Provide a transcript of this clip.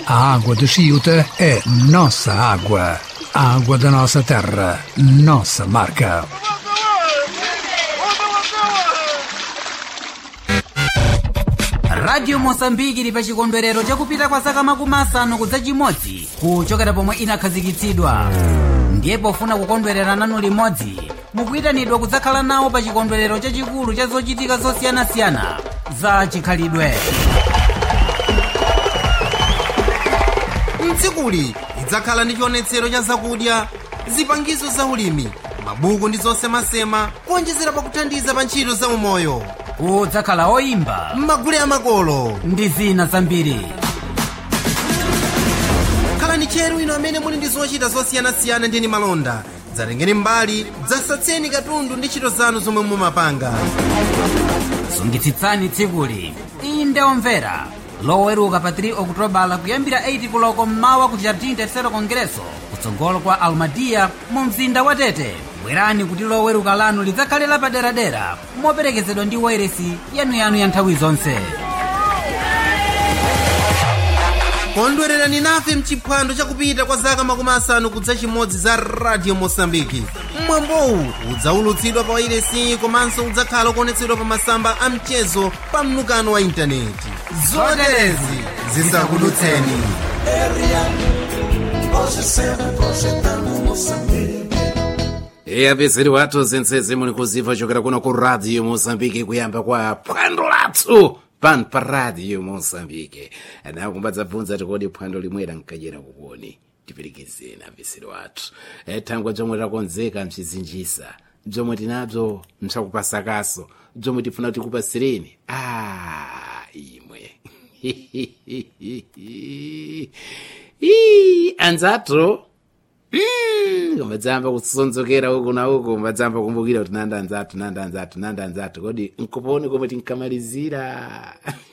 A água de Chiuta é nossa água. A água da nossa terra, nossa marca. radio mosambiki ili pa chikondwerero chakupita kwa zaka makumi asanu kudza chimodzi kuchokera pomwe inakhazikitsidwa ndiye pofuna kukondwerera nanu limodzi mukuyitanidwa kudzakhala nawo pa chikondwerero chachikulu cha zochitika zosiyanasiyana za chikhalidwe mtsikuli lidzakhala ndi chionetsero cha zakudya zipangizo za ulimi mabuku ndi zosemasema kuonjezera pakuthandiza pa ntchito za umoyo kudzakhala oyimba m'magule amakolo ndi zina zambiri khalani tcheru ino amene muli ndi zochita zosiyanasiyana ndi malonda dzatengeni mbali dzasatseni katundu ndi ntchito zanu zomwe mumapanga sungitsitsani tsikuli inde omvera loweruka pa 3 okutobala kuyambira 8 kuloko mmawa ku jardim tercero congresso kutsogolo kwa almadia mu mzinda wa tete bwerani kuti loweruka lanu lidzakhale lapaderadera moperekezedwa ndi wairesi yanuyanu ya nthawi zonse kondwererani nafe mchiphwando chakupita kwa zaka makumi asanu kudza chimodzi za radio mosambiki mwambowu udzaulutsidwa pa wairesi komanso udzakhala ukuonetsedwa pa masamba a mchezo pa mnukano wa intaneti zoterezi zisakudutseni apezeri wathu zensezi muli kuziva chokera kuno ku radio mozambike kuyamba kwa phwando lathu pano pa radio mozambike anakumbadza bvunza tikodi phwando limwera nkachera kukoni tiperekezeni apezeri wathu thangwe bzomwe takonzeka mchizinjisa bzomwe tinabzo msakupasakaso bzomwe tifuna tikupasireni a imwe Ii, anzathu kumadzamba kusonzokera uku na uku madzamba kumbukira kuti nanda anzathu nanda anzathu nanda anzathu kodi nkuponi komwe tinkamalizira